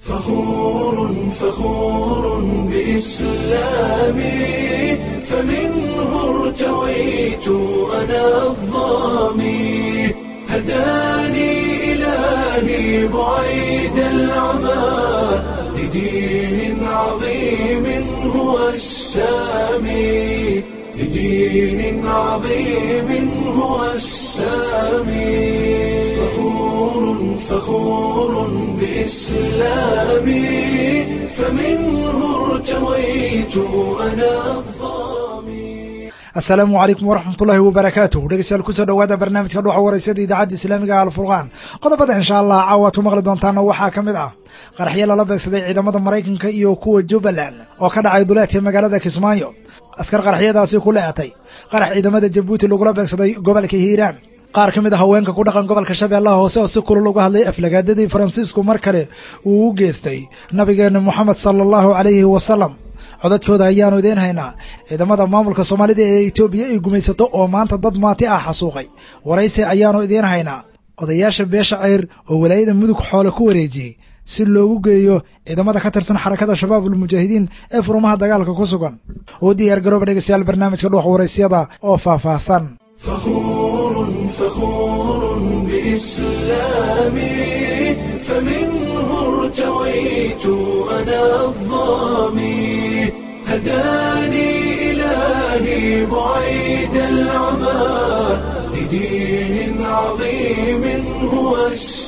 فخور فخور بإسلامي فمنه ارتويت أنا الظامي هداني إلهي بعيد العمى لدين عظيم هو السامي لدين عظيم هو السامي فخور فخور بإسلامي فمنه ارتويت أنا الظامي asalaamu calaykum waraxmatullaahi wabarakaatuh dhegeystayaal kusoo dhowaada barnaamijka dhuxa waraysada idaacadda islaamiga alfurqaan qodobada insha allah caawaad ku maqli doontaana waxaa ka mid ah qaraxyo lala beegsaday ciidamada maraykanka iyo kuwa jubbaland oo ka dhacay duleedka magaalada kismaayo askar qaraxyadaasi ku leetay qarax ciidamada jabuuti lagula beegsaday gobolka hiiraan qaar ka mid a haweenka ku dhaqan gobolka shabeellaha hoose oo si kulul uga hadlay aflagaadadii faransiisku mar kale uu u geystay nabigeena moxamed sala allahu calayhi wasalam codadkooda ayaanu idiin haynaa ciidamada maamulka soomaalida ee etoobiya ay gumaysato oo maanta dad maati ah xasuuqay waraysi ayaanu idiin haynaa odayaasha beesha ceyr oo walaayada mudug xoole ku wareejiyey si loogu geeyo ciidamada ka tirsan xarakada shabaab ulmujaahidiin ee furumaha dagaalka ku sugan oo diyaar garooba dhegeystayaal barnaamijka dhuux waraysyada oo faahfaahsan فخور فخور بإسلامي فمنه ارتويت أنا الظامي هداني إلهي بعيد العمى لدين عظيم هو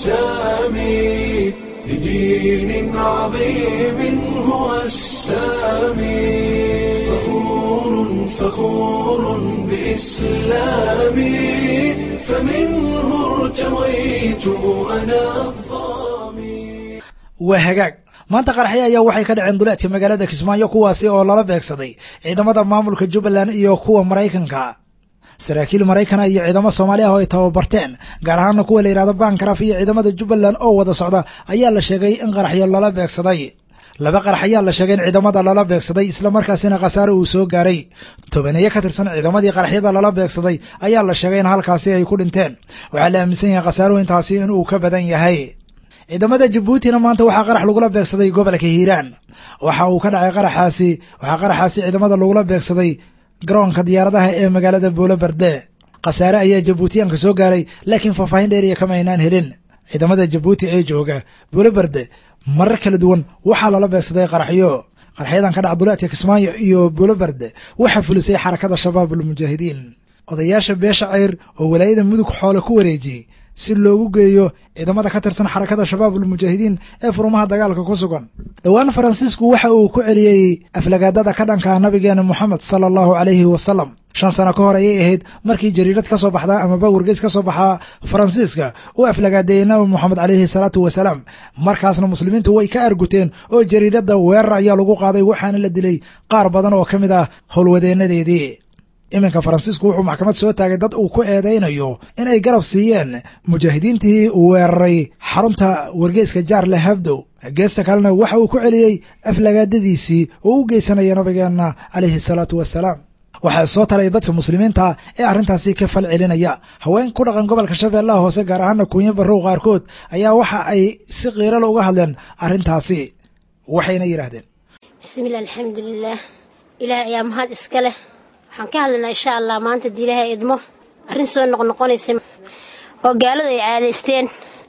السامي لدين عظيم هو السامي فخور فخور بإسلامي فمنه ارتويت أنا الظامي waa hagaag maanta qaraxyo ayaa waxay ka dhaceen duleedka magaalada kismaayo kuwaasi oo lala beegsaday ciidamada maamulka jubbaland iyo kuwa maraykanka saraakiil maraykana iyo ciidamo soomaali ah oo ay tababarteen gaar ahaana kuwa la yidhahdo bankaraf iyo ciidamada jubbaland oo wada socda ayaa la sheegay in qaraxyo lala beegsaday laba qarax ayaa la sheegay in ciidamada lala beegsaday islamarkaasina khasaare uu soo gaaray tobaneeye ka tirsan ciidamadii qaraxyada lala beegsaday ayaa la sheegay in halkaasi ay ku dhinteen waxaa la aaminsan yahay khasaaruhu intaasi inuu ka badan yahay ciidamada jabuutina maanta waxaa qarax lagula beegsaday gobolka hiiraan waxa uu ka dhacay qaraxaasi waxaa qaraxaasi ciidamada lagula beegsaday garoonka diyaaradaha ee magaalada boolo berde khasaare ayaa jabuutiyaanka soo gaaray laakiin faahfaahin dheeriya kama aynaan helin ciidamada jabuuti ee jooga boolo berde marar kala duwan waxaa lala beegsaday qaraxyo qaraxyadan ka dhaca duleedka kismaayo iyo boolo berde waxaa fulisay xarakada shabaab ulmujaahidiin odayaasha beesha ceyr oo walaayada mudug xoole ku wareejiyey si loogu geeyo ciidamada ka tirsan xarakada shabaab ulmujaahidiin ee furumaha dagaalka ku sugan dhowaan faransiisku waxa uu ku celiyey aflagaadada ka dhanka nabigeena moxamed sala allahu calayhi wasalam shan sano ka hor ayay ahayd markii jariirad ka soo baxda amaba wargeys ka soo baxaa faransiiska uu aflagaadeeyey nabi moxamed calayhi salaatu wasalaam markaasna muslimiintu way ka arguteen oo jariiradda weerar ayaa lagu qaaday waxaana la dilay qaar badan oo ka mid ah howlwadeenadeedii iminka faransiisku wuxuu maxkamad soo taagay dad uu ku eedaynayo in ay garab siiyeen mujaahidiintii weeraray xarunta wargeyska jaarle habdow geesta kalena waxa uu ku celiyey aflagaadadiisii oo u geysanaya nabigeenna calayhi salaatu wasalaam waxaa soo talay dadka muslimiinta ee arrintaasi ka fal celinaya haween ku dhaqan gobolka shabeellaha hoose gaar ahaana kuunyo barrow qaarkood ayaa waxa ay si qiirala uga hadleen arrintaasi waxayna yidhaahdeen bismiillah alxamdulilaah ilaah ayaa mahad iska leh waxaan ka hadlaynaa insha allah maanta dii ilaahay idmo arrin soo noqnoqonaysa oo gaaladu ay caadaysteen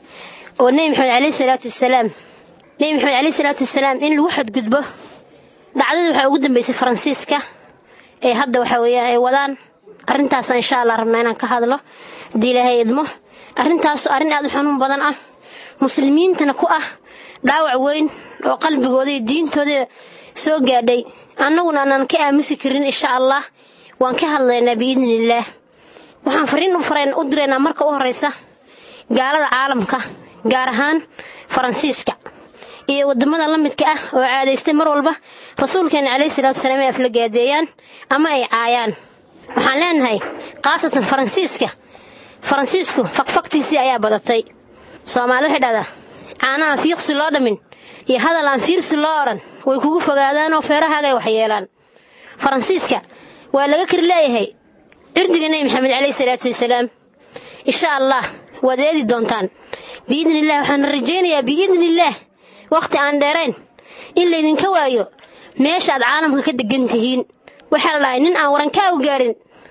oo nebi maxamed caleyhi salaatu wasalaam nebi maxamed caleyhi salaatu wasalaam in lagu xadgudbo dhacdadii waxaa ugu dambeysay faransiiska ee hadda waxa weeyaan ay wadaan arrintaasaan insha allah rabnaa inaan ka hadlo haddii ilaahay idmo arrintaasoo arrin aad u xanuun badan ah muslimiintana ku ah dhaawac weyn oo qalbigooda iyo diintooda soo gaadhay annaguna aanan ka aamusi karin insha allah waan ka hadlaynaa biidniillaah waxaan fariin u diraynaa marka u horraysa gaalada caalamka gaar ahaan faransiiska iyo waddamada la midka ah oo caadaystay mar walba rasuulkeena caleyhi salaatu wasalaam ay aflagaadeeyaan ama ay caayaan waxaan leenahay khaasatan faransiiska faransiisku fakfaktiisii ayaa badatay soomaali waxay dhahdaa caana aan fiiqsi loo dhammin iyo hadal aan fiirsi loo odhan way kugu fogaadaanoo feerahaaga ay waxyeelaan faransiiska waa laga kari leeyahay cirdiga nebi maxamed caleyhi salaatu wasalaam insha allah waad eedi doontaan biidni illah waxaana rajaynayaa biidni illaah wakhti aan dheerayn in laydinka waayo meesha aad caalamka ka degan tihiin waxaa la dhahay nin aan warankaagu gaarin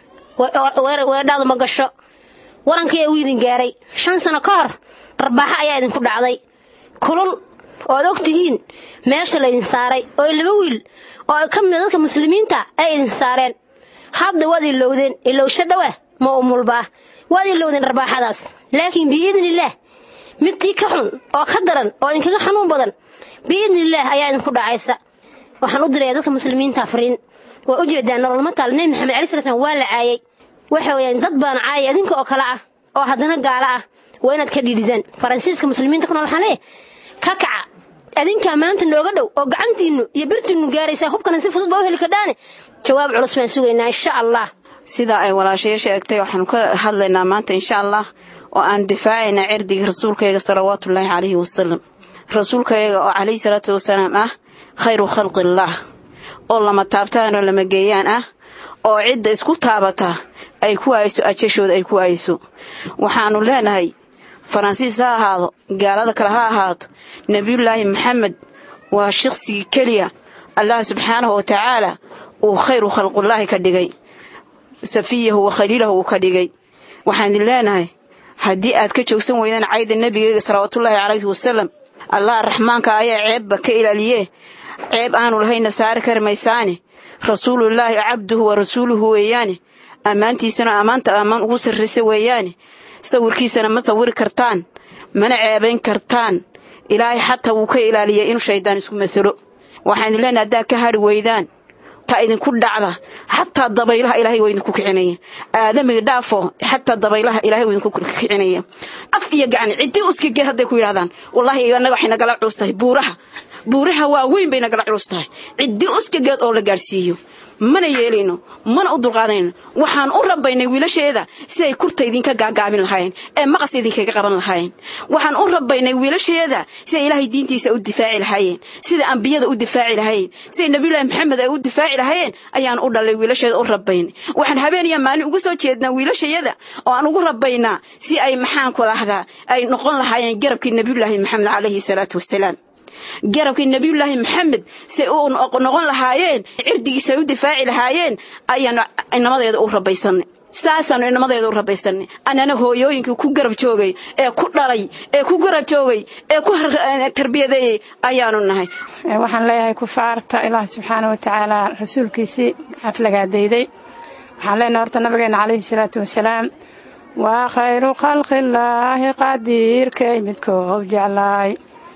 weedhaadu ma gasho warankayaa uu idin gaaray shan sano ka hor dharbaaxo ayaa idinku dhacday kulul oo ad og tihiin meesha laydin saaray oo laba wiil oo ka mida dadka muslimiinta ay idin saareen hadda waad ilowdeen ilowsho dhowa ma umulbaa waad ilowdeen dharbaaxadaas laakiin biidnillaah midtii ka xun oo ka daran oo idinkaga xanuun badan biidnillaah ayaa idinku dhacaysa waxaan u diraya dadka muslimiinta fariin waa u jeedaan nololma taal nebi maxamed cali sala slam waa la caayay waxa weeyaan dad baana caayay adinka oo kale ah oo haddana gaalo ah waa inaad ka dhiidhidaan faransiiska muslimiinta ku nool waxaan leeyahay ka kaca adinkaa maanta nooga dhow oo gacantiinnu iyo birtiinnu gaaraysaa hubkana si fudud baa u heli kardhaane jawaab culus baan sugaynaa insha allah sidaa ay walaashayo sheegtay waxaanu ka hadlaynaa maanta insha allah oo aan difaacaynaa cirdigii rasuulkayga salawaatullaahi calayhi wasalam rasuulkayaga oo calayhi salaatu wasalaam ah khayru khalqillaah oo lama taabtaan oo lama geeyaan ah oo cidda isku taabata ay ku hayso ajashooda ay ku hayso waxaannu leenahay faransiis ha ahaado gaalada kale ha ahaato nebiyullaahi maxamed waa shaqsigii keliya allah subxaanahu wa tacaala uu khayru khalqullaahi ka dhigay safiyahu wa khaliilahu uu ka dhigay waxaan idin leenahay haddii aad ka joogsan weydaan cayda nebigeyga salawaatullaahi calayhi wasalam allah raxmaanka ayaa ceebba ka ilaaliyee ceeb aanu lahayna saari kari maysaane rasuulullaahi cabduhu wa rasuuluhu weeyaane ammaantiisana ammaanta ammaan ugu sarraysa weeyaane sawirkiisana ma sawiri kartaan mana ceebayn kartaan ilaahay xataa wuu ka ilaaliyay inuu shayddaan isku masalo waxaan idin leenahay haddaad ka hadhi weydaan ta idinku dhacda xataa dabaylaha ilaahay waa idinku kicinaya aadamiga dhaafo xataa dabaylaha ilaahay waa idinku kicinaya af iyo gacni ciddii uskageed hadday ku yidhahdaan wallaahi annaga waxay nagala culus tahay buuraha buuraha waa weyn bay nagala culus tahay ciddii uskageed oo la gaadhsiiyo mana yeelayno mana u dulqaadanayno waxaan u rabbaynay wiilasheeda siday kurta idinka gaagaabin lahaayeen ee maqas idinkaga qaban lahaayeen waxaan u rabbaynay wiilasheeda siday ilaahay diintiisa u difaaci lahaayeen sida ambiyada u difaaci lahaayeen siday nabiyullaahi maxamed ay u difaaci lahaayeen ayaan u dhalay wiilasheeda u rabbaynay waxaan habeeniya maalin ugu soo jeednaa wiilashayada oo aan ugu rabbaynaa si ay maxaanku lahdaa ay noqon lahaayeen garabkii nabiyullaahi maxamed calayhi salaatu wasalaam garabkii nebiyullaahi maxamed say u noqon lahaayeen cirdigiisa u difaaci lahaayeen ayaanu inamadeeda u rabaysanay saasaanu inamadeeda u rabaysanay annana hooyooyinkii ku garab joogay ee ku dhalay ee ku garab joogay ee ku tarbiyadeeyey ayaanu nahay waxaan leeyahay kufaarta ilaah subxaana wa tacaala rasuulkiisii xaflagaadayday waxaan leenahay horta nabigeena calayhi salaatu wasalaam waa khayru khalqillaahi qadiirkay midkoob jeclaay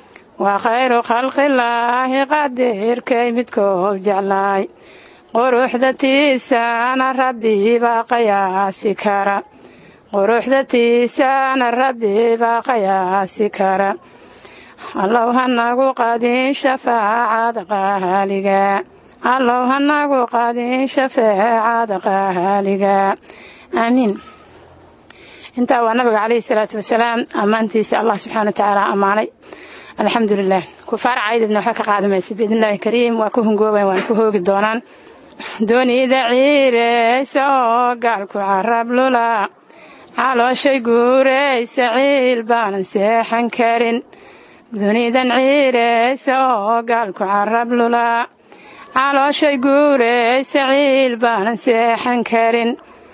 waa khayru khalqillaahi qadiirkay midkoob jeclaay quruxda tiisaana rabbibaa qayaasi kara quruxda tiisaana rabbibaa qayaasi kara allow hanagu qadin shafaacada qaaliga allow hanagu qadin shafaacada qaaliga aamiin intaa waa nabiga calayhi salaatu wasalaam ammaantiisa allah subxaana wa tacaala ammaanay alxamdulilah kufaar caydadna waxba ka qaadamaysa biidnillaahi kariim waa ku hungoobayn waan ku hoogi doonaan doonida ciireysa oo gaalku carab lula calooshay guuraysa ciil baanan seexan karin dunidan ciireysa oo gaalku carab lula calooshay guuraysa ciil baanan seexan karin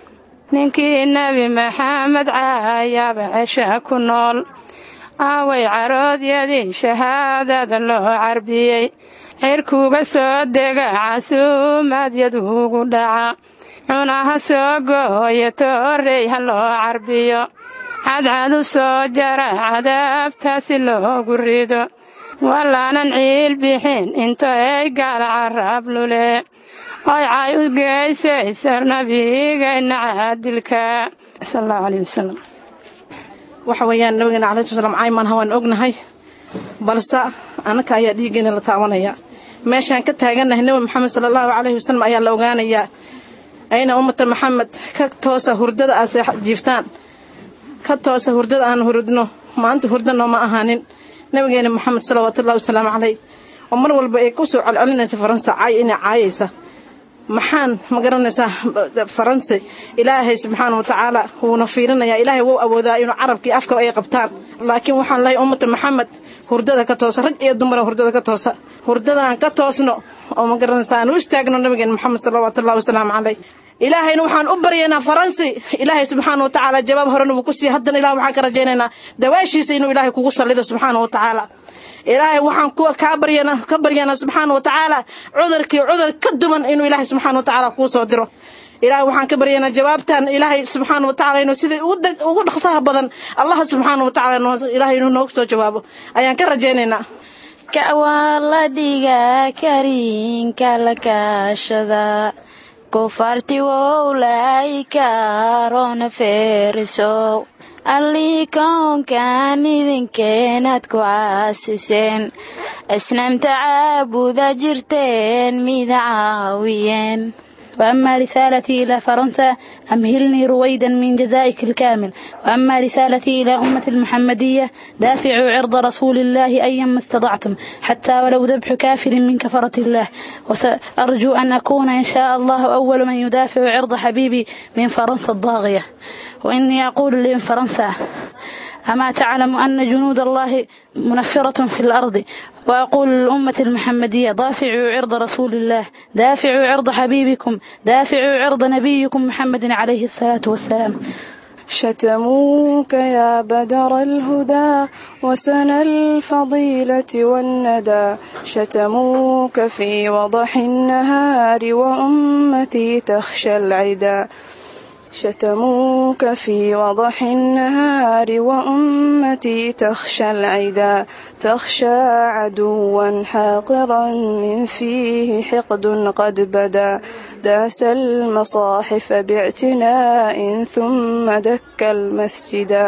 ninkii nebi maxamed caayaaba cesha ku nool aaway caroodyadii shahaadada loo carbiyey cirkuuga soo dega casuumaadyaduugu dhaca cunaha soo gooya toorey ha loo carbiyo cadcadu soo jara cadaabtaasi loogu rido walaanan ciil bixin into ay gaala carab lule oy cay u geysaysa nabigeenna caadilka sal allahu caleyh wasalam waxa weeyaan nabigeena calayi sl slam caymanha waan ognahay balse annaka ayaa dhiiggeena la taabanaya meeshaan ka taagannahay nebi maxamed sala allahu calayhi wasalam ayaa la ogaanayaa ayna ummata maxamed ka toosa hurdada aad jiiftaan ka toosa hurdada aan hurdno maanta hurdano ma ahaanin nabigeena maxamed salawaatullahi wasalaamu caleyh oo mar walba ay ku soo celcelinaysa faransa caay inay caayaysa maxaan ma garanaysaa faranse ilaahay subxaana wa tacaala wuuna fiirinayaa ilaahay wou awoodaa inuu carabkii afka ay qabtaan laakiin waxaan lehay ummata maxamed hurdada ka toosa rag iyo dumara hurdada ka toosa hurdadaan ka toosno oo ma garanaysa aan u istaagno nabigeena maxamed salawaatullahi wasalaamu caleyh ilaahayna waxaan u baryaynaa faransi ilaahay subxaana wa tacaala jawaab horena wuu ku siiye haddana ilah waxaan ka rajaynaynaa dawaashiisa inuu ilaahay kugu sallido subxaana wa tacaala ilaahay waxaan kaa baryana ka baryanaa subxaana wa tacaala cudurkii cudur ka duwan inuu ilaahay subxaana wa tacaala kuu soo diro ilaahay waxaan ka baryanaa jawaabtan ilaahay subxaana wa tacala inuu sida ugu dhaqsaha badan allah subxaana wa tacala ilaahay inuu noogu soo jawaabo ayaan ka rajaynaynaa kawaa la dhigaa kariinka la kaashada kufarti wowlay kaarona feerisow allii koonkan idinkeenaad ku caasiseen asnaamta caabuda jirteen mida caawiyeen وأما رسالتي إلى فرنسا أمهلني رويدا من جزائك الكامل وأما رسالتي إلى أمة المحمدية دافعوا عرض رسول الله أيما استطعتم حتى ولو ذبح كافر من كفرة الله وسأرجو أن أكون إن شاء الله أول من يدافع عرض حبيبي من فرنسا الضاغية وإني أقول لفرنسا أما تعلم أن جنود الله منفرة في الأرض وأقول للأمة المحمدية دافعوا عرض رسول الله دافعوا عرض حبيبكم دافعوا عرض نبيكم محمد عليه الصلاة والسلام شتموك يا بدر الهدى وسنى الفضيلة والندى شتموك في وضح النهار وأمتي تخشى العدا شتموك في وضح النهار وأمتي تخشى العدا تخشى عدوا حاقرا من فيه حقد قد بدا داس المصاحف باعتناء ثم دك المسجدا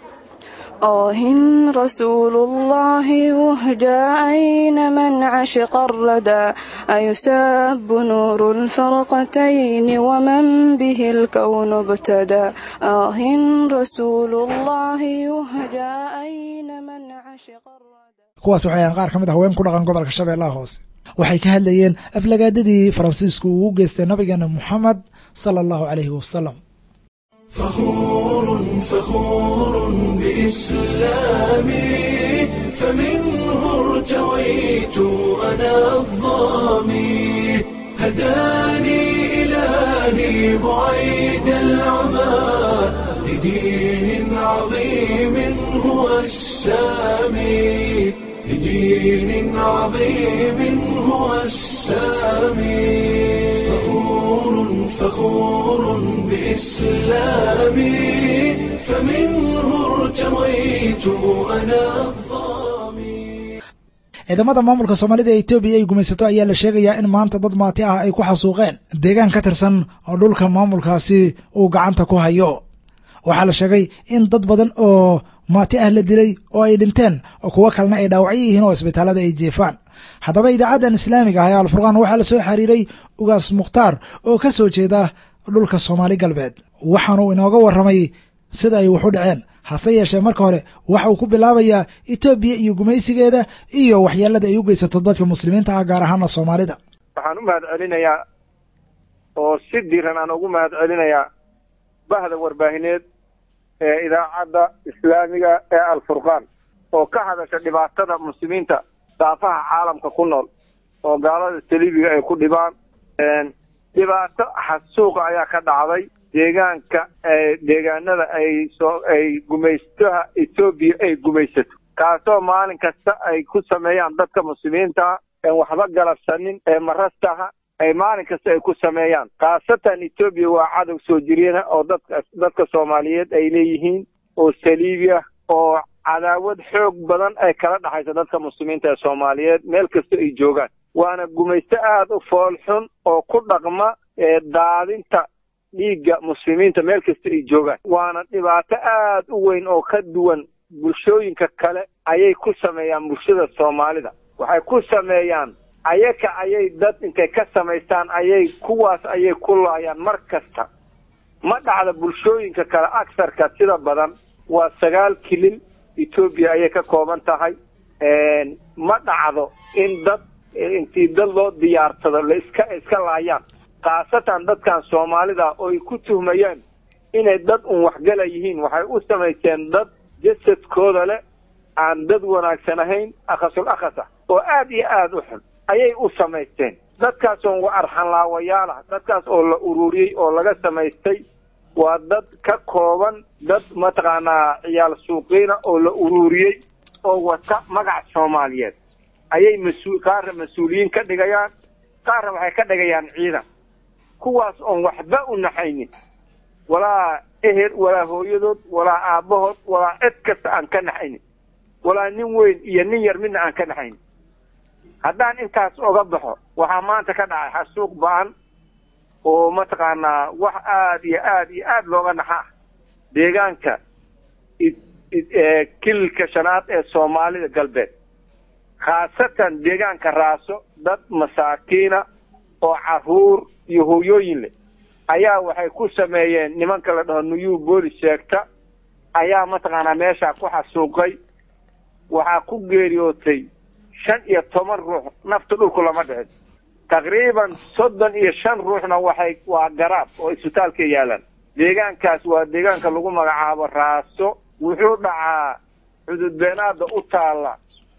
آه رسول الله يهجى أين من عشق الردى أيساب نور الفرقتين ومن به الكون ابتدى آه رسول الله يهجى أين من عشق الردى kuwaas waxay ahaan qaar ka mid ah haween ku dhaqan gobolka shabeellaha hoose waxay ka hadlayeen aflagaadadii faransiisku uu u geystay nabigeena moxamed sala allahu calayhi wasalam فخور فخور بإسلامي فمنه ارتويت أنا الظامي هداني إلهي بعيد العمى لدين عظيم هو السامي لدين عظيم هو السامي فخور فخور بإسلامي فمنه ارتويت أنا الظامي ciidamada maamulka soomaalida ee etoobiya ay gumaysato ayaa la sheegayaa in maanta dad maati ah ay ku xasuuqeen deegaan ka tirsan oo dhulka maamulkaasi uu gacanta ku hayo waxaa la sheegay in dad badan oo maati ah la dilay oo ay dhinteen oo kuwo kalena ay dhaawacyo yihiin oo isbitaalada ay jeefaan haddaba idaacaddan islaamiga ah ee alfurqaan waxaa la soo xiriiray ugaas mukhtaar oo ka soo jeeda dhulka soomaali galbeed waxaanuu inooga warramay sida ay wax u dhaceen hase yeeshee marka hore waxa uu ku bilaabayaa etoobiya iyo gumaysigeeda iyo waxyeelada ay u geysato dadka muslimiinta ah gaar ahaana soomaalida waxaan u mahad celinayaa oo si diiran aan ugu mahad celinayaa bahda warbaahineed ee idaacadda islaamiga ee alfurqaan oo ka hadasha dhibaatada muslimiinta daafaha caalamka ku nool oo gaalada saliibiga ay ku dhibaan dhibaato xasuuqa ayaa ka dhacday deegaanka deegaanada ay soo ay gumaystaha etoobiya ay gumaysato kaasoo maalin kasta ay ku sameeyaan dadka muslimiinta een waxba galabsanin ee marastaha ay maalin kasta ay ku sameeyaan khaasatan etoobiya waa cadow soo jireena oo dadka dadka soomaaliyeed ay leeyihiin oo saliibi ah oo cadaawad xoog badan ay kala dhexayso dadka muslimiinta ee soomaaliyeed meel kasta ay joogaan waana gumaysto aada u fool xun oo ku dhaqma ee daadinta dhiigga muslimiinta meel kasta ay joogaan waana dhibaato aada u weyn oo ka duwan bulshooyinka kale ayay ku sameeyaan bulshada soomaalida waxay ku sameeyaan ayaka ayay dad intay ka samaystaan ayay kuwaas ayay ku laayaan mar kasta ma dhacda bulshooyinka kale agsarka sida badan waa sagaal kilil etoobiya ayay ka kooban tahay ma dhacdo in dad intii dad loo diyaarsado la iska iska laayaan khaasatan dadkan soomaalida oo ay ku tuhmayaan inay dad un waxgala yihiin waxay u samaysteen dad jasadkooda leh aan dad wanaagsan ahayn akhasul akhasa oo aad iyo aada u xun ayay u samaysteen dadkaas oo wa arxanlaawayaal ah dadkaas oo la ururiyey oo laga samaystay waa dad ka kooban dad mataqaanaa ciyaal suuqiina oo la ururiyey oo wata magac soomaaliyeed ayay mas-uul qaarna mas-uuliyiin ka dhigayaan qaarna waxay ka dhigayaan ciidan kuwaas oon waxba u naxaynin walaa eher walaa hooyadood walaa aabbahood walaa cid kasta aan ka naxaynin walaa nin weyn iyo nin yar midna aan ka naxaynin haddaan intaas oga baxo waxaa maanta ka dhacay xasuuq ba-an oo mataqaanaa wax aada iyo aada iyo aada looga naxa ah deegaanka kililka shanaad ee soomaalida galbeed khaasatan deegaanka raaso dad masaakiina oo caruur iyo hooyooyin leh ayaa waxay ku sameeyeen nimanka la dhaho nuyuu boolis sheegta ayaa mataqaanaa meeshaa ku xasuuqay waxaa ku geeriyootay shan iyo toban ruux nafta dhulku lama dhicin taqriiban soddon iyo shan ruuxna waxay waa garaab oo isbitaalka yaalaan deegaankaas waa deegaanka lagu magacaabo raaso wuxuu dhacaa xududbeenaada u taalla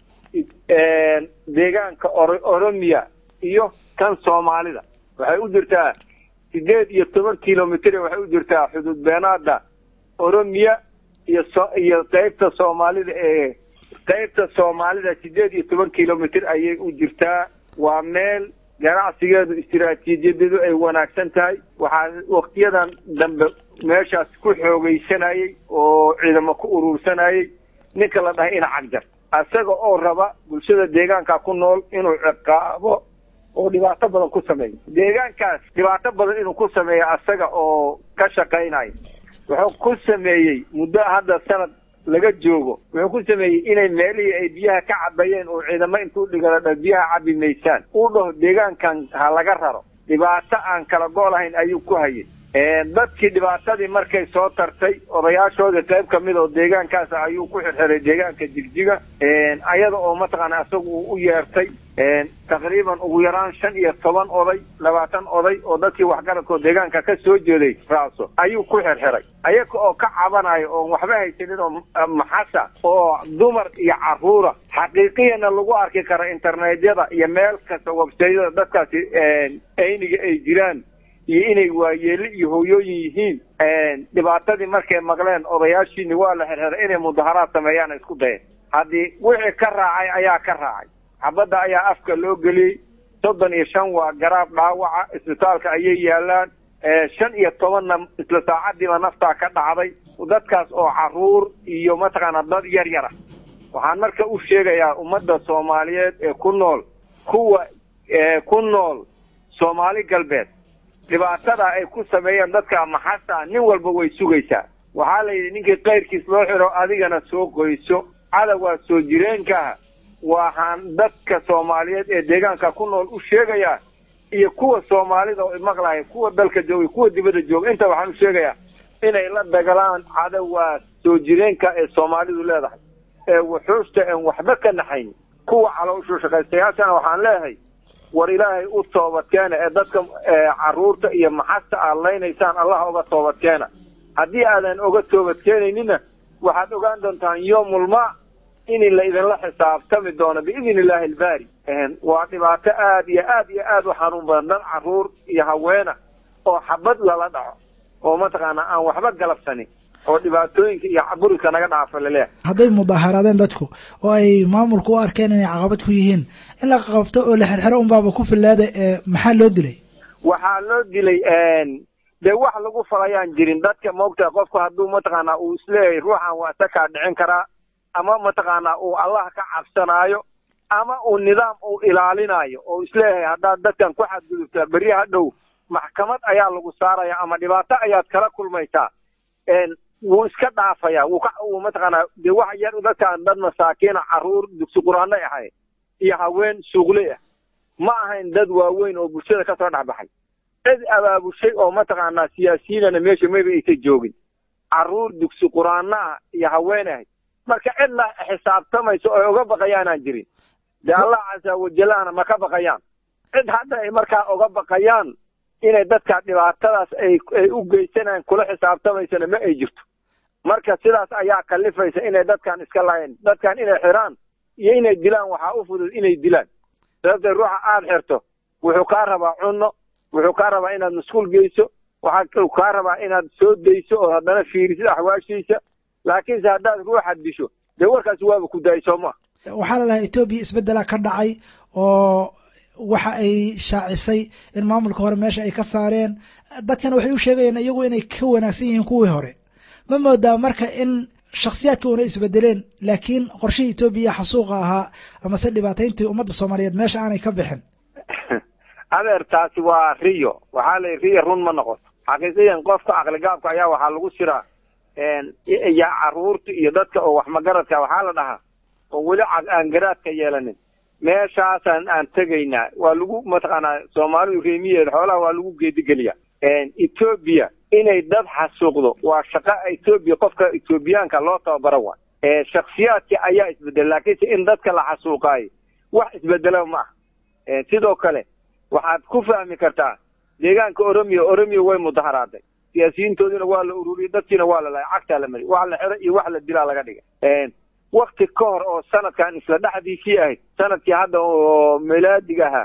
deegaanka or oromiya iyo kan soomaalida waxay u jirtaa sideed iyo toban kilomitr waxay u jirtaa xududbeenaada oromiya iyo so iyo qeybta soomaalida ee qeybta soomaalida sideed iyo toban kilomitr ayay u jirtaa waa meel ganacsigeedu istiraatiijiyadeedu ay wanaagsan tahay waxaa waktiyadan dambe meeshaas ku xoogaysanayay oo ciidamo ku urursanayay ninka la dhahay ina cagjar isaga oo raba bulshada deegaanka ku nool inuu ciqaabo oo dhibaato badan ku sameeyo deegaankaas dhibaato badan inuu ku sameeyo asaga oo ka shaqaynayo wuxuu ku sameeyey muddo hadda sanad laga joogo wuxuu ku sameeyey inay meelihii ay biyaha ka cabayeen oo ciidamo intuu dhigala dha biyaha cabi maysaan uu dhaho deegaankan ha laga raro dhibaato aan kala go' lahayn ayuu ku hayay dadkii dhibaatadii markay soo tartay odayaashoodii qayb ka mid oo deegaankaas ayuu ku xirxiray deegaanka jigjiga ayada oo mataqaana isaga uu u yeertay taqriiban ugu yaraan shan iyo toban oday labaatan oday oo dadkii waxgaradkoo deegaanka ka soo jeeday raaso ayuu ku xirxiray ayaga oo ka cabanayo oon waxba haysanin oo maxasa oo dumar iyo caruura xaqiiqiyana lagu arki karo internetyada iyo meel kasta websayada dadkaasi ayniga ay jiraan iyo inay waayeeli iyo hooyooyin yihiin dhibaatadii markay maqleen odayaashiini waa la xirxiray inay mudaharaad sameeyaan isku dayeen haddii wixii ka raacay ayaa ka raacay xabadda ayaa afka loo geliyey soddon iyo shan waa garaab dhaawaca isbitaalka ayay yaalaan shan iyo tobanna isla saacadiiba naftaa ka dhacday dadkaas oo caruur iyo mataqaana dad yar yar ah waxaan marka u sheegayaa ummadda soomaaliyeed ee ku nool kuwa ku nool soomaali galbeed dhibaatada ay ku sameeyeen dadka maxasa nin walba way sugaysaa waxaa la yidhi ninkii kayrkiis loo xiro adigana soo qoyso cadawgaa soo jireenkaha waxaan dadka soomaaliyeed ee deegaanka ku nool u sheegayaa iyo kuwa soomaalida oo maqlaya kuwa dalka jooga kuwa dibadda jooga inta waxaan u sheegayaa inay la dagalaan cadawgaa soo jireenka ee soomaalidu leedahay ee wuxuusta en waxba ka naxayn kuwa calooshu shaqaystayaashana waxaan leeyahay war ilaahay u toobadkeena ee dadka caruurta iyo maxasta aad laynaysaan allah oga toobadkeena haddii aadan oga toobadkeenaynina waxaad ogaan doontaan yoomulma in la idinla xisaabtami doono biidn illaahi albaari waa dhibaato aad iyo aad iyo aad u xanuun badan dad caruur iyo haweena oo xabad lala dhaco oo mataqaana aan waxba galabsanin oo dhibaatooyinka iyo burika naga dhaafa laleeyahay hadday mudaharaadeen dadku oo ay maamulku u arkeen inay caqabad ku yihiin in la qabto oo la xirxiro unbaaba ku filaada maxaa loo dilay waxaa loo dilay dee wax lagu falayaan jirin dadka maogtaha qofku hadduu mataqaana uu isleeyahay ruuxan waa isakaa dhicin karaa ama mataqaana uu allah ka cabsanaayo ama uu nidaam uu ilaalinayo oo isleeyahay haddaad dadkan ku xadgudubtaa berri hadhow maxkamad ayaa lagu saaraya ama dhibaato ayaad kala kulmaysaa wuu iska dhaafaya wuu ka wuu mataqaanaa dee wax yar dadkaan dad masaakiina caruur dugsi qur-aanay ahay iyo haween suuqley ah ma ahayn dad waaweyn oo bulshada kasoo dhexbaxay cid abaabushay oo mataqaanaa siyaasiyiinana meesha mayba aysa joogin caruur dugsi qur-aana ah iyo haween ahay marka cid la xisaabtamayso oo ay uga baqayaanaan jirin dee allah casa wajalahna ma ka baqayaan cid hadda ay markaa uga baqayaan inay dadka dhibaatadaas ay ay u geysanayaan kula xisaabtamaysana ma ay jirto marka sidaas ayaa kalifaysa inay dadkan iska laayeen dadkan inay xiraan iyo inay dilaan waxaa u fudud inay dilaan sababtee ruuxa aada xirto wuxuu kaa rabaa cunno wuxuu kaa rabaa inaad masquul geyso waxaa kaa rabaa inaad soo dayso oo haddana fiirisid axwaashiisa laakiinse haddaad ruuxa disho dee warkaasi waaba ku daayay soo maa waxaa la dhahaa etoobiya isbeddela ka dhacay oo waxa ay shaacisay in maamulka hore meesha ay ka saareen dadkana waxay u sheegayeen iyagu inay ka wanaagsan yihiin kuwii hore ma moodaa marka in shakhsiyaadka una isbedeleen laakiin qorshihii etoobiya xasuuqa ahaa amase dhibaatayntii ummadda soomaaliyeed meesha aanay ka bixin adeer taasi waa riyo waxaa la riyo run ma noqoto xaqiiqiyan qofka aqligaabka ayaa waxaa lagu siraa ya caruurta iyo dadka oo wax magaradka waxaa la dhahaa oo weli aan garaadka yeelanin meeshaasaan aan tegaynaa waa lagu mataqaanaa soomaalidu reemiyeeda xoolaha waa lagu geedigeliya etoobiya inay dad xasuuqdo waa shaqa etoobiya qofka etoobiyaanka loo tababara wa shaksiyaadkii ayaa isbedela laakiinse in dadka la xasuuqaayo wax isbedela ma aha sidoo kale waxaad ku fahmi kartaa deegaanka oromiya oromiya way mudaharaaday siyaasiyiintoodina waa la ururiyey dadkiina waa la lahay cagtaa la mariy wax la xiro iyo wax la dilaa laga dhigay wakti ka hor oo sanadkan isla dhexdiisii ahayd sanadkii hadda oo milaadiga ahaa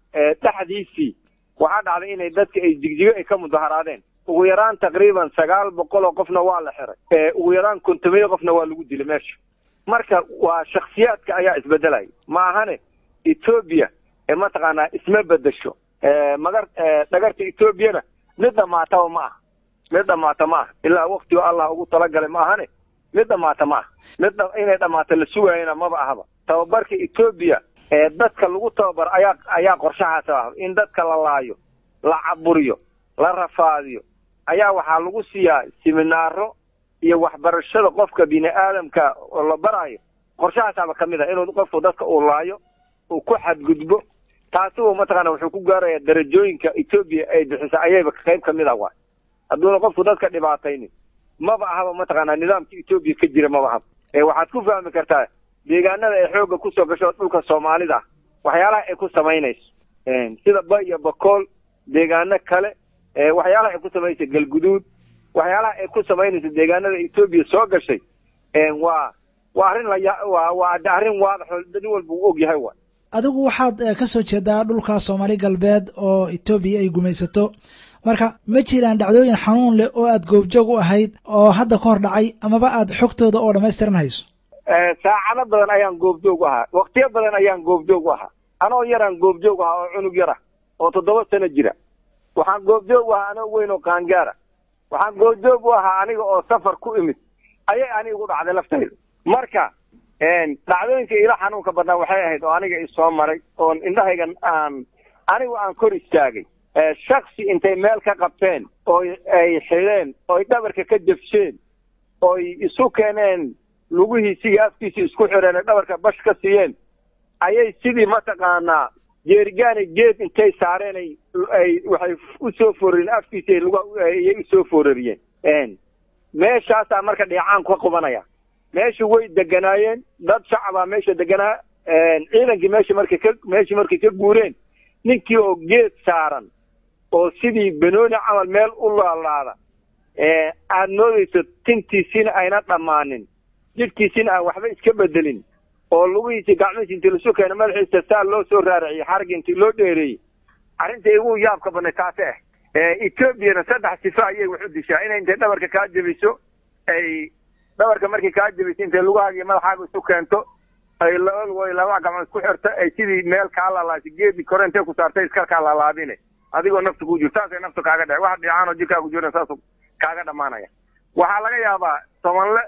dhexdiisii waxaa dhacday inay dadka ay jigjigo ay ka mudaharaadeen ugu yaraan taqriiban sagaal boqol oo qofna waa la xiray ugu yaraan kontomiyo qofna waa lagu dilay meesha marka waa shaksiyaadka ayaa isbedelaya ma ahane etoobiya mataqaanaa isma bedesho magar dhagarta etoobiyana mid dhamaataba ma aha mid dhamaata ma aha ilaa waktigo allah ugu talagalay ma ahane mid dhamaata ma aha mid inay dhamaato la sugaayana maba ahaba tababarka etoobiya ee dadka lagu tababar ayaa ayaa qorshahaas ah in dadka la laayo la caburiyo la rafaadiyo ayaa waxaa lagu siiyaa siminaaro iyo waxbarashada qofka bini aadamka oo la baraayo qorshahaasaaba ka mid ah inuu qofku dadka uu laayo uu ku xadgudbo taasi uu mataqaana wuxuu ku gaarayaa darajooyinka etoobiya ay bixisa ayayba qayb ka mid ah waay hadduuna qofku dadka dhibaataynin maba ahaba mataqaanaa nidaamka etoobiya ka jira maba ahaba ee waxaad ku fahmi kartaa deegaanada ay xoogga kusoo gasho dhulka soomaalida ah waxyaalaha ay ku samaynayso sida ba iyo bakool deegaano kale waxyaalaha ay ku samaynayso galguduud waxyaalaha ay ku samaynayso deegaanada etoobiya soo gashay waa waa arrin laya waa waa arrin waadaxo nin walba uu og yahay waay adigu waxaad ka soo jeedaa dhulka soomaali galbeed oo etoobiya ay gumaysato marka ma jiraan dhacdooyin xanuun leh oo aad goobjoog u ahayd oo hadda ka hor dhacay amaba aad xogtooda oo dhammaystiran hayso saacado badan ayaan goobjoog u ahaa waktiyo badan ayaan goobjoog u ahaa anoo yaraan goobjoog u ahaa oo cunug yara oo toddoba sano jira waxaan goobjoog u ahaa anoo weyn oo qaangaara waxaan goobjoog u ahaa aniga oo safar ku imid ayay aniga igu dhacday laftayda marka dhacdooyinka ila xanuunka badnaa waxay ahayd oo aniga isoo maray oon indhahaygan aan anigu aan kor istaagay shaksi intay meel ka qabteen oo ay xidheen ooy dhabarka ka jabsheen ooy isu keeneen lugihiisii afkiisi isku xidheen ay dhabarka bash ka siiyeen ayay sidii mataqaanaa jeerigaani geed intay saareen ay ay waxay usoo foorariyeen afkiisi ayay usoo foorariyeen meeshaasaa marka dheecaan ka qubanaya meesha way deganaayeen dad shacabaa meesha deganaa ciidankii meesha markay ka meeshii markay ka guureen ninkii oo geed saaran oo sidii banooni camal meel u laalaada aad moodayso tintiisina ayna dhammaanin jidhkiisina aan waxba iska bedelin oo lugihiisi gacmihiisi intii lasu keena madaxiisa saa loo soo raariciyey xarigi intii loo dheereeyey arrinta igu yaabka badnay taasi ah etoobiyana saddex sifa ayay wax u dishaa inay intay dhabarka kaa jebiso ay dhabarka markay kaa jebiso intay lugahaaga iyo madaxaaga isu keento ay way laba gacmood ku xirto ay sidii meel kaa lalaasho geedi kore intay ku saartay iskarkaa lalaadine adigoo nafta ku jirto saasay nafta kaaga dhace wax dhiicaanoo jirkaagu jiran saasu kaaga dhammaanaya waxaa laga yaabaa tobanle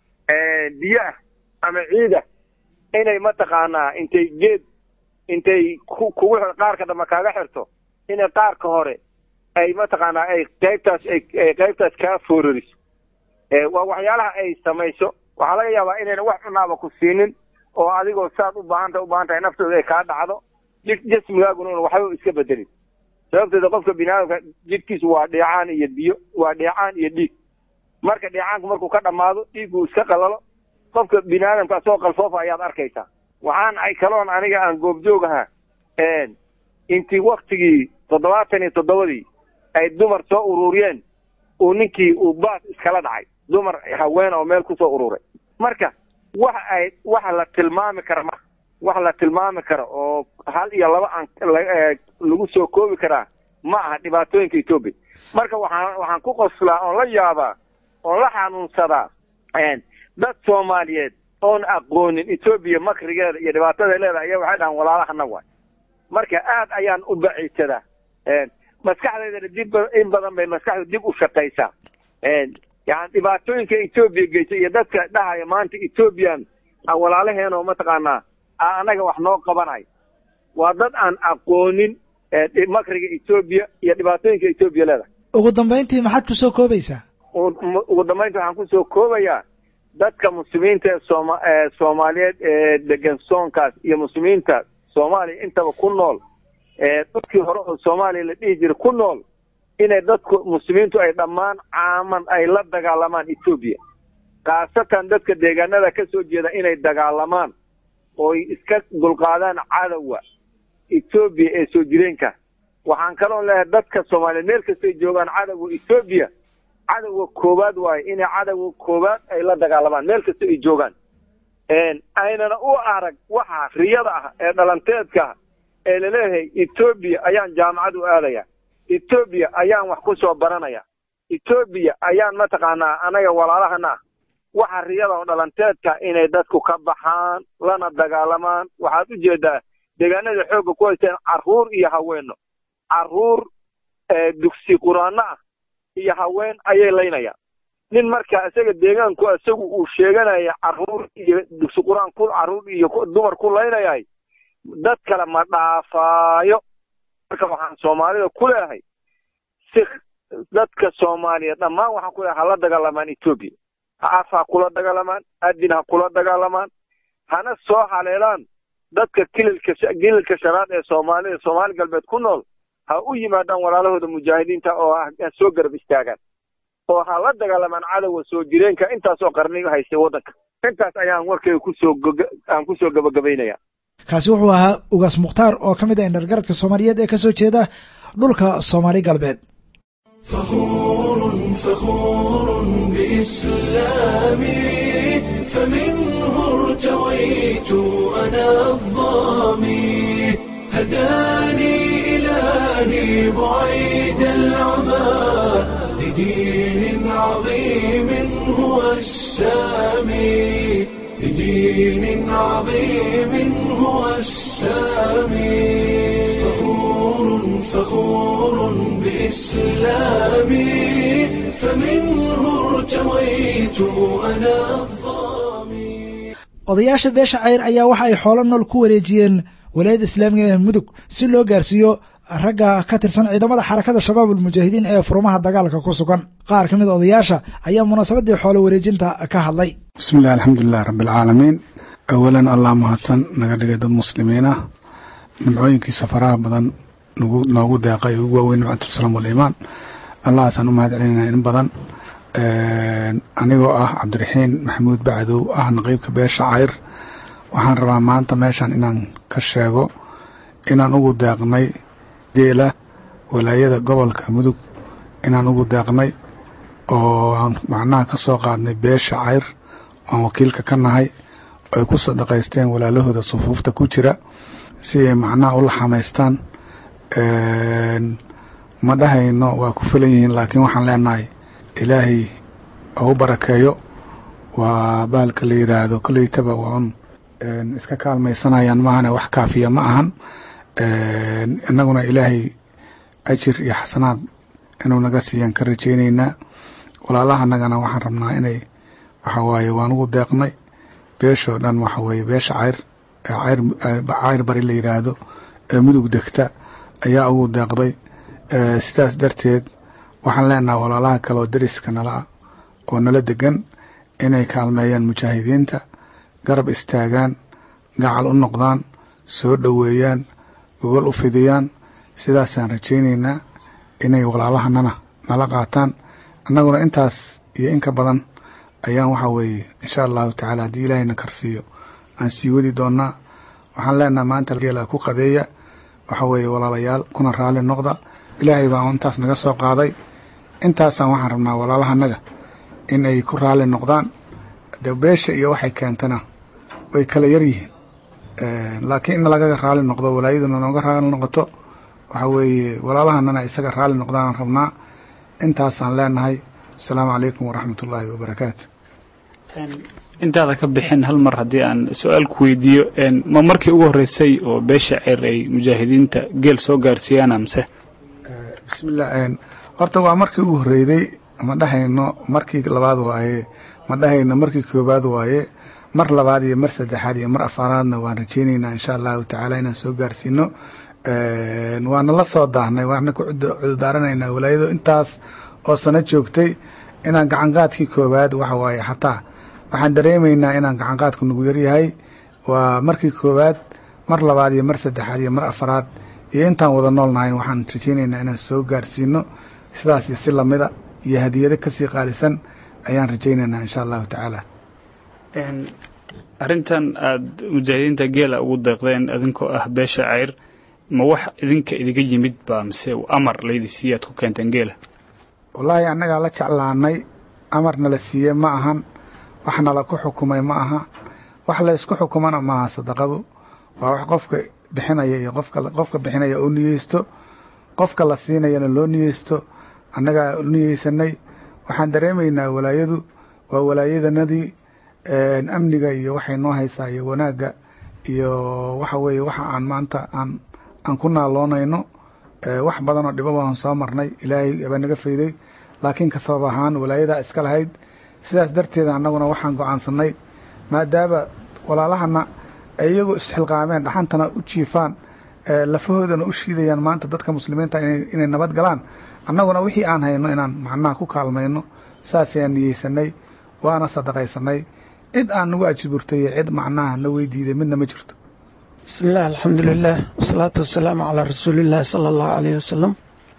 biyo ah ama ciid ah inay mataqaanaa intay geed intay kugu qaarka dambe kaaga xirto inay qaarka hore ay mataqaanaa ay qaybtaas ay qaybtaas kaa foorariso waa waxyaalaha ay samayso waxaa laga yaabaa inayna wax cunaaba ku siinin oo adigoo saad u baahanta u baahan tahay naftooda ay kaa dhacdo jasmigaaguna una waxba iska bedelin sababteeda qofka bini aadamka jidhkiisu waa dheecaan iyo biyo waa dheecaan iyo dhiig marka dheecaanku markuu ka dhammaado dhiigguu iska qalalo qofka bini aadamka asagoo qalfoofa ayaad arkaysaa waxaan ay kaloon aniga aan goobjoog ahaa intii waktigii toddobaatan iyo toddobadii ay dumar soo ururiyeen uu ninkii uu baas iskala dhacay dumar haween oo meel kusoo ururay marka wax ay waxa la tilmaami kara ma wax la tilmaami karo oo hal iyo laba aan lagu soo koobi karaa ma aha dhibaatooyinka etoobiya marka waxaan waxaan ku qoslaa oon la yaabaa oon la xanuunsadaa dad soomaaliyeed oon aqoonin etoobiya makrigeeda iyo dhibaatada leedahay ayaa waxay dhahaan walaalahana waay marka aad ayaan u baciisadaa maskaxdeydana dib in badan bay maskaxda dib u shaqaysaa yani dhibaatooyinka etoobiya geysay iyo dadka dhahaya maanta etoobiyan walaalaheen oo mataqaanaa anaga wax noo qabanayo waa dad aan aqoonin makriga etoobiya iyo dhibaatooyinka etoobiya leedahay ugu dambayntii maxaad ku soo koobaysaa ugu dambayntii waxaan kusoo koobayaa dadka muslimiinta ee sooma soomaaliyeed ee degan soonkaas iyo muslimiinta soomaaliya intaba ku nool dhulkii hore oo soomaaliya la dhihi jiray ku nool inay dadku muslimiintu ay dhammaan caaman ay la dagaalamaan etoobiya khaasatan dadka deegaanada ka soo jeeda inay dagaalamaan ooy iska dulqaadaan cadowga etoobiya ee soo jireenka waxaan kaloon leeyahay dadka soomaaliyeed meel kastay joogaan cadowga etoobiya cadowga koowaad waayo inay cadowga koowaad ay la dagaalamaan meel kasta ay joogaan aynana u arag waxa riyada ah ee dhalanteedka ah ee laleeyahay etoobiya ayaan jaamacad u aadaya etoobiya ayaan wax ku soo baranaya etoobiya ayaan mataqaanaa anaga walaalahana ah waxa riyada oo dhalanteedka inay dadku ka baxaan lana dagaalamaan waxaad u jeedaa deegaanada xoogga ku haysteen carruur iyo haweeno carruur dugsi quraano ah iyo haween ayay laynayaan nin marka isaga deegaanku isagu uu sheeganaya carruur iyo dugsi qur-aan ku carruur iyo dumar ku laynayay dad kale ma dhaafaayo marka waxaan soomaalida ku leehay si dadka soomaaliya dhammaan waxaan ku leehay hala dagaalamaan etoobiya ha af ha kula dagaalamaan adin ha kula dagaalamaan hana soo haleelaan dadka kililka kililka shanaad ee soomaalida soomaali galbeed ku nool ha u yimaadaan walaalahooda mujaahidiinta oo ha soo garab istaagaan oo ha la dagaalamaan cadowga soo jireenka intaasoo qarni haystay waddanka intaas ayaan warkayga kusoo aan kusoo gabagabaynaya kaasi wuxuu ahaa ugaas mukhtaar oo ka mid ah indhargaradka soomaaliyeed ee ka soo jeeda dhulka soomaali galbeed فخور فخور بإسلامي فمنه ارتويت أنا الظامي هداني إلهي بعيد العمى لدين عظيم هو السامي لدين عظيم هو السامي فخور فخور بإسلامي فمنه ارتويت أنا الظامي odayaasha beesha cayr ayaa waxa ay xoolo nool ku wareejiyeen walaayadda islaamiga ee mudug si loo gaarsiiyo ragga ka tirsan ciidamada xarakada shabaab ulmujaahidiin ee furmaha dagaalka ku sugan qaar ka mid a odayaasha ayaa munaasabadii xoolo wareejinta ka hadlay bismillahi alxamdulilahi rabbialcaalamiin awalan allah mahadsan naga dhigay dad muslimiin ah nimcooyinkiisa faraha badan nagu noogu deeqay ugu waaweyn nimcatulislaam waliimaan allahaasaan u mahad celinayna in badan anigoo ah cabdiraxiin maxamuud bacdow ah naqiibka beesha cayr waxaan rabaa maanta meeshan inaan ka sheego inaan ugu deeqnay geela walaayada gobolka mudug inaan ugu deeqnay oo aan macnaha ka soo qaadnay beesha cayr aan wakiilka ka nahay ay ku sadaqaysteen walaalahooda sufuufta ku jira si ay macnaha u laxamaystaan ma dhahayno waa ku filan yihiin laakiin waxaan leenahay ilaahay oo u barakeeyo waa baalka la yidhaahdo koleytaba waa un iska kaalmaysanayaan maahane wax kaafiya ma ahan innaguna ilaahay ajir iyo xasanaad inuu naga siiyaan ka rajaynaynaa walaalaha nagana waxaan rabnaa inay waxa waaye waan ugu deeqnay beeshoo dhan waxa weeye beesha cayr cayr cayr bari la yidhaahdo ee mudug degta ayaa ugu deeqday sidaas darteed waxaan leenaha walaalaha kale oo deriska nala ah oo nala degan inay kaalmeeyaan mujaahidiinta garab istaagaan gacal u noqdaan soo dhoweeyaan gogol u fidiyaan sidaasaan rajaynaynaa inay walaalahanana nala qaataan annaguna intaas iyo inka badan ayaan waxa weeye insha allahu tacaala haddii ilaahayna karsiiyo aan sii wadi doonaa waxaan leenaha maanta geela ku qadeeya waxa weeye walaalayaal kuna raali noqda ilaahay baa intaas naga soo qaaday intaasaan waxaan rabnaa walaalahanaga in ay ku raali noqdaan de beesha iyo waxay keentana way kala yar yihiin laakiin in lagaga raali noqdo walaayaduna nooga raali noqoto waxa weeye walaalahanana isaga raali noqdaan rabnaa intaasaan leenahay asalaamu calaykum waraxmat ullaahi wabarakaatu intaada ka bixin hal mar haddii aan su-aal ku weydiiyo ma markii ugu horreysay oo beesha ceer ay mujaahidiinta geel soo gaarsiiyaana mise bismillah horta waa markii ugu horreyday ma dhahayno markii labaad waaye ma dhahayno markii koobaad waaye mar labaad iyo mar saddexaad iyo mar afaaraadna waan rajeynaynaa insha allahu tacaala inaan soo gaarsiino waana la soo daahnay waana ku cudurdaaranaynaa walaayado intaas oo sano joogtay inaan gacanqaadkii koowaad waxa waaye xataa waxaan dareemaynaa inaan gacanqaadku nagu yaryahay waa markii koowaad mar labaad iyo mar saddexaad iyo mar afaraad iyo intaan wada nool nahayn waxaan rajeynaynaa inaan soo gaarsiino sidaas iyo si lamida iyo hadiyado kasii qaalisan ayaan rajaynaynaa insha allahu tacaala arrintan aada mujaahidiinta geela ugu deeqdeen idinkoo ah beesha ceyr ma wax idinka idiga yimid baa mise amar laydi siiye aad ku keenteen geela wallaahi annagaa la jeclaanay amarna la siiyey ma ahan waxna la ku xukumay ma aha wax la ysku xukumana maaha sadaqadu waa wax qofka bixinaya iyo qofka bixinaya oo niyeysto qofka la siinayana loo niyeysto annagaa niyeysanay waxaan dareemaynaa walaayadu waa walaayadanadii amniga iyo waxay noo haysaa iyo wanaagga iyo waxa weeye waxa aan maanta aan aan ku naaloonayno wax badanoo dhibo baan soo marnay ilaahay baa naga fayday laakiin ka sabab ahaan walaayadaa iska lahayd sidaas darteeda annaguna waxaan go'aansannay maadaama walaalahana ay iyagu isxilqaameen dhaxantana u jiifaan lafahoodana u shiidayaan maanta dadka muslimiinta inay nabad galaan annaguna wixii aan hayno inaan macnaha ku kaalmayno saasayaan niyeysanay waana sadaqaysanay cid aan nagu ajiburtay iyo cid macnaha na weydiiday midna ma jirto bismillaah alxamdulilaah wasalaatu wasalaamu calaa rasuuliillaahi sala allahu caleyhi wasalam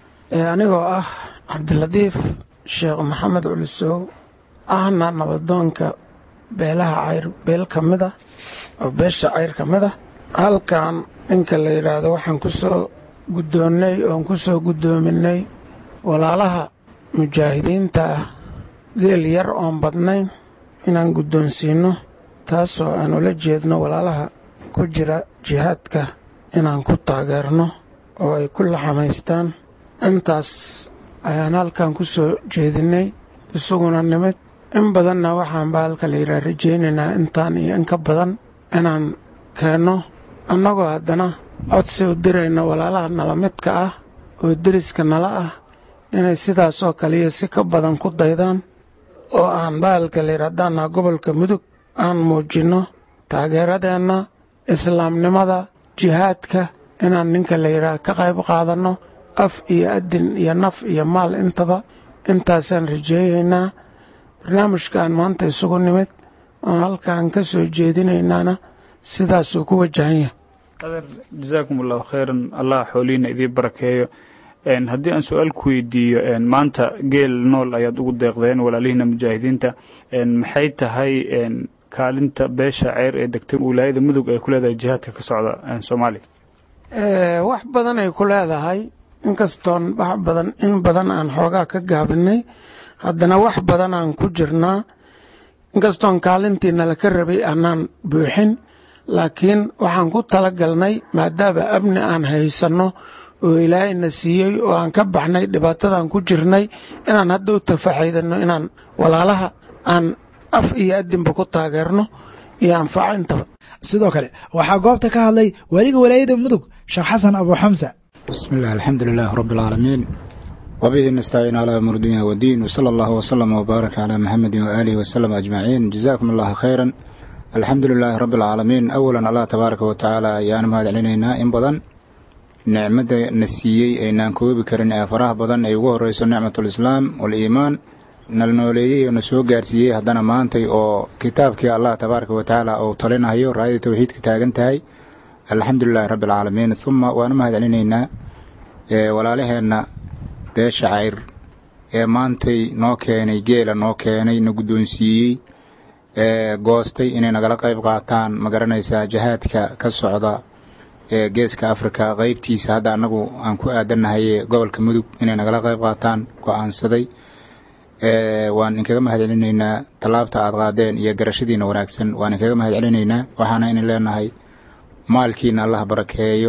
anigoo ah cabdiladiif sheekh maxamed culisow ahna nabadoonka beelaha cayr beel ka mid a oo beesha cayr ka mid a halkan ninka la yidhaahdo waxaan ku soo guddoonnay oon ku soo guddoominay walaalaha mujaahidiinta ah geel yar oon badnayn inaan guddoonsiinno taasoo aan ula jeedno walaalaha ku jira jihaadka inaan ku taageerno oo ay ku laxamaystaan intaas ayaan halkan ku soo jeedinnay isaguna nimid in badanna waxaan baa halka la yidhaha rajaynaynaa intaan iyo in ka badan inaan keenno annagoo haddana codsi u dirayno walaalaha nala midka ah oo deriska nala ah inay sidaasoo kaliya si ka badan ku daydaan oo aan bahalka la yidha haddaannaha gobolka mudug aan muujinno taageeradeenna islaamnimada jihaadka inaan ninka la yidhaah ka qayb qaadanno af iyo adin iyo naf iyo maal intaba intaasaan rajeeyaynaa barnaamijkaan maanta isugu nimid oon halkaan ka soo jeedinaynaana sidaasuu ku wajahan yahay adeer jasaakum allahu khayran allah xoolihiina idiin barakeeyo haddii aan su-aal ku weydiiyo maanta geel nool ayaad ugu deeqdeen walaalihiina mujaahidiinta maxay tahay kaalinta beesha ceyr ee degtay wilaayada mudug ay ku leedahay jihaadka ka socda soomaaliya wax badan ay ku leedahay inkastoon wax badan in badan aan xoogaa ka gaabinay haddana wax badan aan ku jirnaa inkastoon kaalintiina laka rabay aanaan buuxin laakiin waxaan ku tala galnay maadaama amni aan haysanno oo ilaahayna siiyey oo aan ka baxnay dhibaatadan ku jirnay inaan hadda u tafaxaydano inaan walaalaha aan af iyo adinba ku taageerno iyo anfaco intaba sidoo kale waxaa goobta ka hadlay weliga walaayada mudug sheekh xasan abu xamsa bismi illah alxamdu lilaah rabbi alcaalamiin wabihi nastaciin calaa amur dunya wadiin wsala allahu wslama wbaaraka calaa maxamedin waaalihi wasalam ajmaciin jazaakum allahu khayran alxamdu lilaahi rabbi alcaalamiin awalan allah tabaaraka wa tacaala ayaan mahad celinaynaa in badan nicmadda na siiyey aynaan koobi karin ee faraha badan ay ugu horreyso nicmatulislaam waliimaan nala nooleeyey oo na soo gaarsiiyey haddana maantay oo kitaabkii allah tabaaraka wa tacaala uu talinayo raayada towxiidka taagan tahay alxamdu lilaahi rabbi alcaalamiin uma waanu mahad celinaynaa walaalaheenna beesha cayr ee maantay noo keenay geela noo keenay na guddoonsiiyey ee goostay inay nagala qayb qaataan ma garanaysaa jihaadka ka socda ee geeska afrika qaybtiisa hadda annagu aan ku aadannahay gobolka mudug inay nagala qayb qaataan go'aansaday waan inkaga mahad celinaynaa tallaabta aad qaadeen iyo garashadiina wanaagsan waan inkaga mahad celinaynaa waxaana inin leenahay maalkiina allah barakeeyo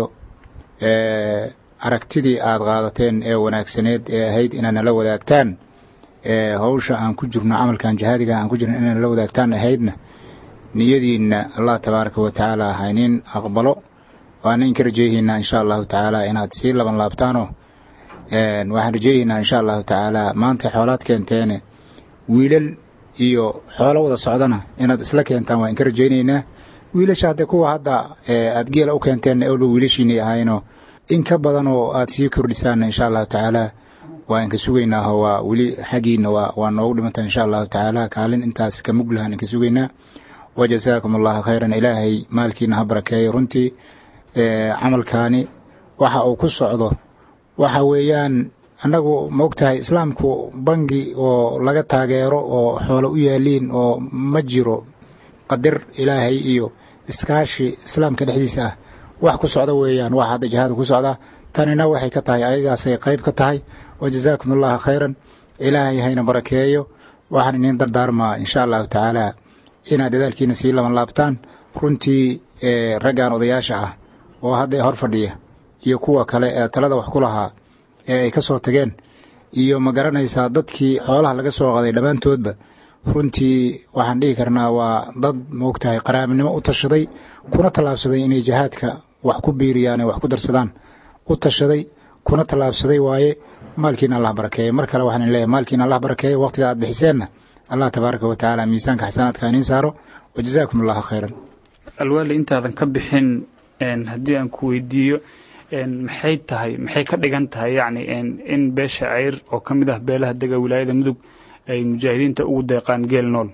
aragtidii aad qaadateen ee wanaagsaneed ee ahayd inaad nala wadaagtaan hawsha aan ku jirno camalkan jihaadiga aan ku jirno inaad nala wadaagtaan ahaydna niyadiinna allah tabaaraka wa tacaala haynin aqbalo waana inka rajeeyaynaa insha allahu tacaala inaad sii laban laabtaanoo waxaan rajeeyaynaa insha allahu tacaala maanta xoolaad keenteene wiilal iyo xoolo wada socdana inaad isla keentaan waan inka rajeynaynaa wiilasha hadde kuwa hadda aad geela u keenteenna ewlba wiilashiinay ahaynoo in ka badan oo aad sii kordhisaanna insha allahu tacaala waa inka sugaynaaho waa weli xaggiina waa noogu dhimanta insha allahu tacaala kaalin intaas ka muglahan inka sugaynaa wajasaakum allahu khayran ilaahay maalkiina ha barakeeyo runtii camalkaani waxa uu ku socdo waxa weeyaan annagu maogtahay islaamku bangi oo laga taageero oo xoolo u yaaliin oo ma jiro qadir ilaahay iyo iskaashi islaamka dhexdiisa ah wax ku socda weeyaan wax hadda jihaadka ku socda tanina waxay ka tahay ayadaasay qayb ka tahay wajasaakum allahu khayran ilaahay hayna barakeeyo waxaan iniin dardaarmaa insha allahu tacaala inaad dadaalkiina sii laban laabtaan runtii raggan odayaasha ah oo hadda hor fadhiya iyo kuwa kale ee talada wax ku lahaa ee ay ka soo tageen iyo ma garanaysaa dadkii xoolaha laga soo qaday dhammaantoodba runtii waxaan dhihi karnaa waa dad moogtahay qaraabnimo u tashaday kuna tallaabsaday inay jihaadka wax ku biiriyaan ee wax ku darsadaan u tashaday kuna tallaabsaday waaye maalkiina allah barakeeye mar kale waxaan leeyahay maalkiina allah barakeeye waqtiga aad bixiseenna allah tabaaraka wa tacaala miisaanka xasanaadka iniin saaro wajazaakum allahu khayran alwaali intaadan ka bixin haddii aan ku weydiiyo maxay tahay maxay ka dhigan tahay yacni in beesha ceyr oo ka mid ah beelaha dega wilaayada mudug ay mujaahidiinta ugu deeqaan geel nool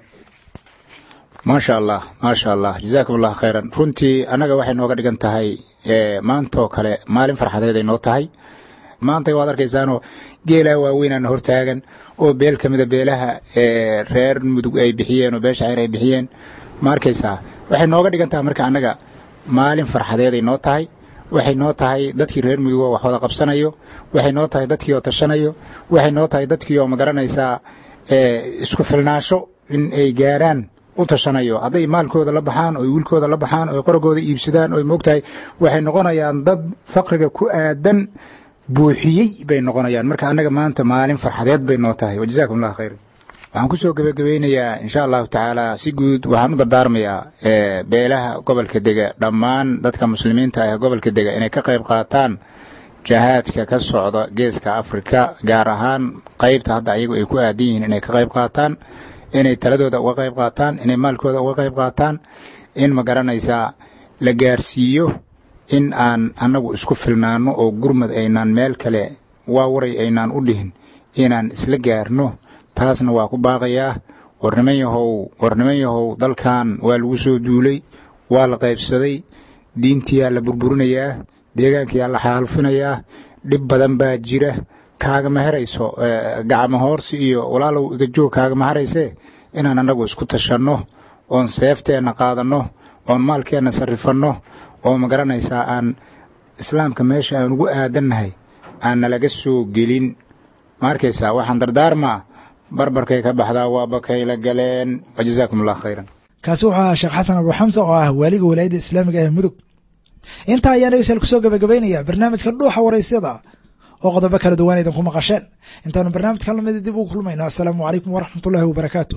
maasha allah maasha allah jazaakum allah khayran runtii annaga waxay nooga dhigan tahay maantaoo kale maalin farxadeed ay noo tahay maanta waad arkaysaanoo geelaa waaweynana hortaagan oo beel ka mida beelaha reer mudug ay bixiyeen oo beesha ceyr ay bixiyeen ma arkaysaa waxay nooga dhigan tahay marka annaga maalin farxadeeday noo tahay waxay noo tahay dadkii reer mudug oo wax wada qabsanayo waxay noo tahay dadkii oo tashanayo waxay noo tahay dadkii oo magaranaysaa isku filnaasho in ay gaaraan u tashanayo hadday maalkooda la baxaan oy wiilkooda la baxaan oy qoragooda iibsadaan oy moogtahay waxay noqonayaan dad faqriga ku aadan buuxiyey bay noqonayaan marka annaga maanta maalin farxadeed bay noo tahay wajazaakum allah khayr waxaan ku soo gebagabeynayaa insha allahu tacaala si guud waxaan u dardaarmayaa beelaha gobolka dega dhammaan dadka muslimiinta ah ee gobolka dega inay ka qayb qaataan jahaadka ka socda geeska afrika gaar ahaan qaybta hadda ayagu ay ku aadan yihiin inay ka qayb qaataan inay taladooda uga qayb qaataan inay maalkooda uga qayb qaataan in ma garanaysaa la gaarsiiyo in aan annagu isku filnaanno oo gurmad aynaan meel kale waawaray aynaan u dhihin inaan isla gaarno taasna waa ku baaqayaa war niman yahow war niman yahow dalkan waa lagu soo duulay waa la qaybsaday diintiyaa la burburinayaa deegaankiyaa la xaalfinayaa dhib badan baa jira kaagama herayso gacmo hoorsi iyo walaalow iga joog kaagama haraysee inaan annagu isku tashanno oon seefteenna qaadanno oon maalkeenna sarrifanno oo ma garanaysaa aan islaamka meesha aan ugu aadannahay aan nalaga soo gelin ma arkaysaa waxaan dardaarmaa barbarkay ka baxdaa waaba kayla galeen wajazaakum allah khayran kaasi wuxuu ahaa sheekh xasan abu xamse oo ah waaliga walaayadda islaamiga ee mudug intaa ayaan dhegeystayaal kusoo gabagabaynaya barnaamijka dhuuxa waraysyada oo qodobo kala duwan idinku maqasheen intaanu barnaamijkan lamida dib ugu kulmayno assalaamu calaykum waraxmat ullahi wabarakaatu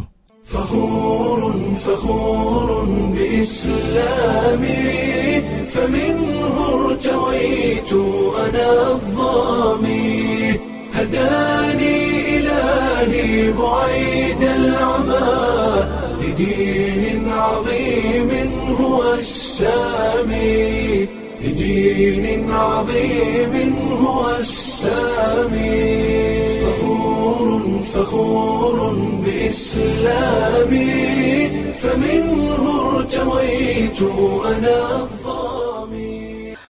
فخور فخور بإسلامي فمنه ارتويت أنا الظامي هداني إلهي بعيد العمى لدين عظيم هو السامي لدين عظيم هو السامي فخور فخور بإسلامي فمنه ارتويت أنا